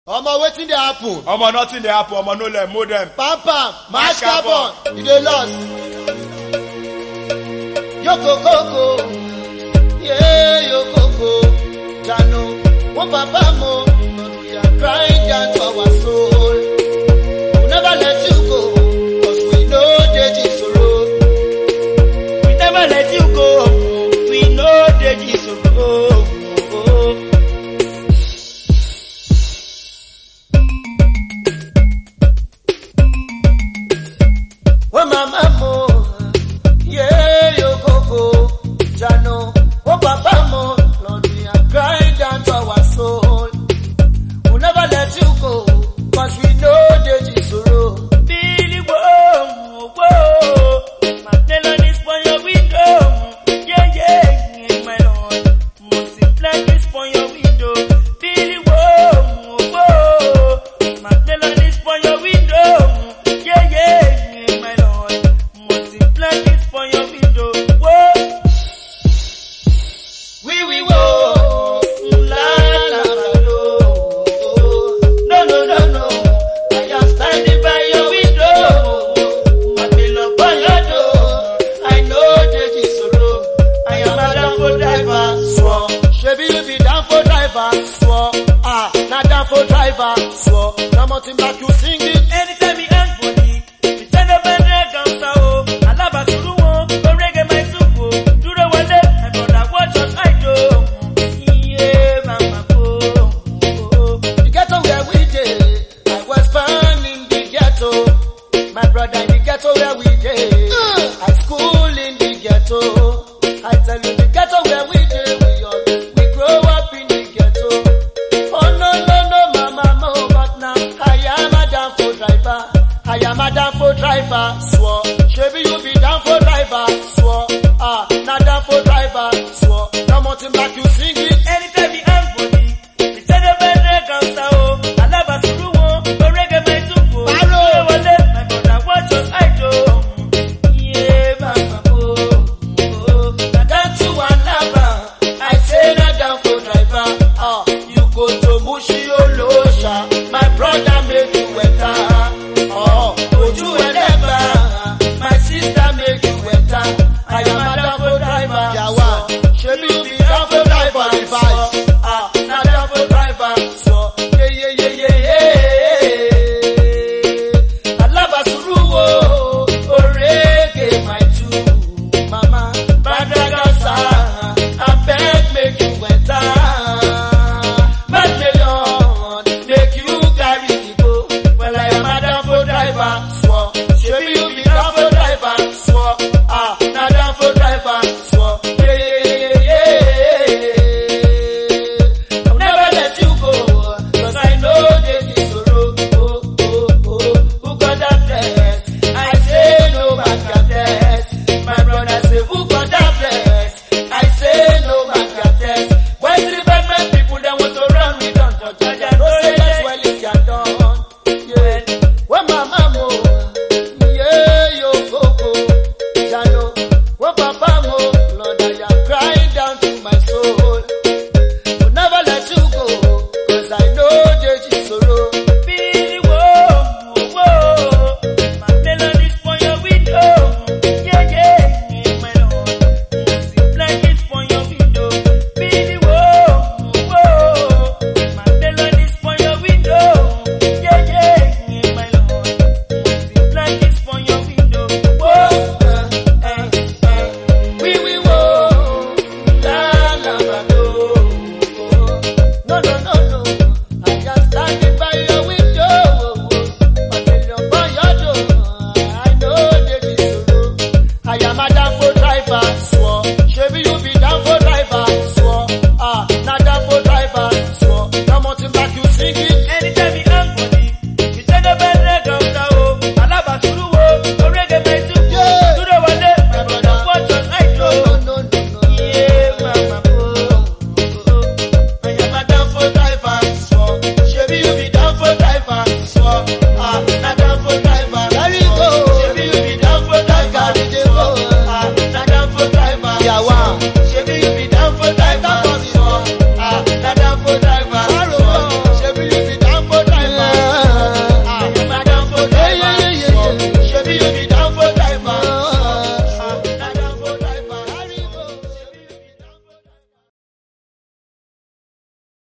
omo wetin dey happen omo nothing dey happen omo no let mold dem pam pam mash Mash carbon you dey lost yokokoko yeah yokoko jano wo papa mo we are crying down to our soul we never let you go cause we no dey jisoro We never let you go. We know the Jesus. wo mama mo yeah yokoko jano wo papa mo lord we are crying down to our soul we never let you go cause we no dey jisoro. Billy whoa, whoa. My melody is for your window. Yeah, yeah, my lord. Multiply this for your window. Billy whoa, whoa. My melody is for your window. Yeah, yeah, my lord. Multiply this for your window. Whoa. We we wo la la la lo. No no no no. I am standing by your window. I feel up on your door. I know that is solo. I am a down for driver. Swore. Shebi you be down for driver. Swore. Ah, not down for driver. Swore. Now mountain back you sing it. Anytime he hang body, he turn up and drag down sao. Alaba suru wo, go reggae my supo. Duro wale, my brother watch us I do. Yeah, mama go. The ghetto where we dey, I was born in the ghetto. My brother in the ghetto where we dey, I school in the ghetto. I tell you the ghetto where we dey, we all we grow up in the ghetto. Oh no no no, mama mo, but now I am a down for driver. I am a down for driver, swore. Shebi you be down for driver, swore. Ah, not down for driver, swore. Now mountain back you sing it. Anytime he hang body, he turn up and drag down sao. Alaba suru wo, go reggae my supo. Baro. Duro wale, my brother watch us I do. Yeah, mama go. Na down to Alaba, I say na down for driver. Ah, you go to Mushi Olosha, my brother make you wetter. Oh, Oju Eleba, my sister make you wetter. I am a down for driver. Yawa, shebi you be down for driver. Advice. Ah, na down for driver. So, yeah yeah yeah yeah yeah. Alaba suru wo, orege my two, mama. Badagasa, I beg make you wetter. Bad million, make you carry the go. Well, I am a down for driver, swore. Shebi you be down for driver, swore. Ah, na down for driver, swore. Yeah, yeah, yeah, yeah. I'll never let you go, 'cause I know that it's a road. Oh, oh, oh, who got that bless? I say no man can test. My brother say, who got that bless? I say no man can test. When the bad man people they want to run me down to judge and no say that's well it can done. Yeah, when my mama, yeah, yo go go, Jano, when papa mo, Lord I am crying down to my soul. Will never let you go, 'cause I know that you sorrow.